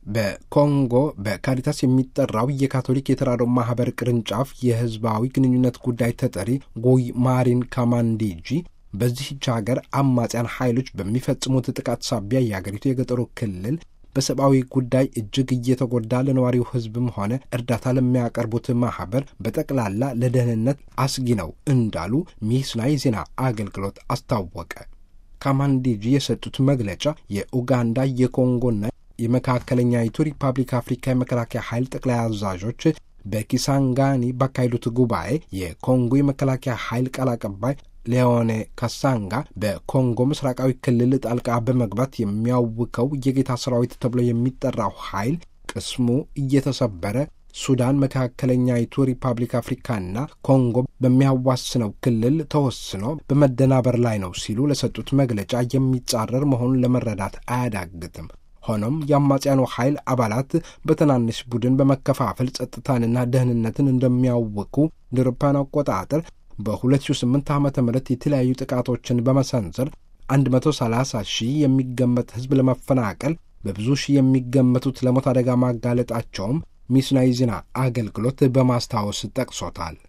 በኮንጎ በካሪታስ የሚጠራው የካቶሊክ የተራድኦ ማህበር ቅርንጫፍ የህዝባዊ ግንኙነት ጉዳይ ተጠሪ ጎይ ማሪን ካማንዴጂ በዚህች ሀገር አማጽያን ኃይሎች በሚፈጽሙት ጥቃት ሳቢያ የአገሪቱ የገጠሩ ክልል በሰብአዊ ጉዳይ እጅግ እየተጎዳ ለነዋሪው ህዝብም ሆነ እርዳታ ለሚያቀርቡት ማህበር በጠቅላላ ለደህንነት አስጊ ነው እንዳሉ ሚስና የዜና አገልግሎት አስታወቀ። ካማንዴጂ የሰጡት መግለጫ የኡጋንዳ የኮንጎና የመካከለኛይቱ ሪፐብሊክ አፍሪካ የመከላከያ ኃይል ጠቅላይ አዛዦች በኪሳንጋኒ ባካሄዱት ጉባኤ የኮንጎ የመከላከያ ኃይል ቃል አቀባይ ሌዮኔ ካሳንጋ በኮንጎ ምስራቃዊ ክልል ጣልቃ በመግባት የሚያውከው የጌታ ሰራዊት ተብሎ የሚጠራው ኃይል ቅስሙ እየተሰበረ ሱዳን፣ መካከለኛይቱ ሪፐብሊክ አፍሪካና ኮንጎ በሚያዋስነው ክልል ተወስኖ በመደናበር ላይ ነው ሲሉ ለሰጡት መግለጫ የሚጻረር መሆኑን ለመረዳት አያዳግትም። ሆኖም የአማጽያኑ ኃይል አባላት በትናንሽ ቡድን በመከፋፈል ጸጥታንና ደህንነትን እንደሚያውኩ ለአውሮፓውያን አቆጣጠር በ2008 ዓ ም የተለያዩ ጥቃቶችን በመሰንዘር 130 ሺህ የሚገመት ሕዝብ ለመፈናቀል በብዙ ሺህ የሚገመቱት ለሞት አደጋ ማጋለጣቸውም ሚስናይ ዜና አገልግሎት በማስታወስ ጠቅሶታል።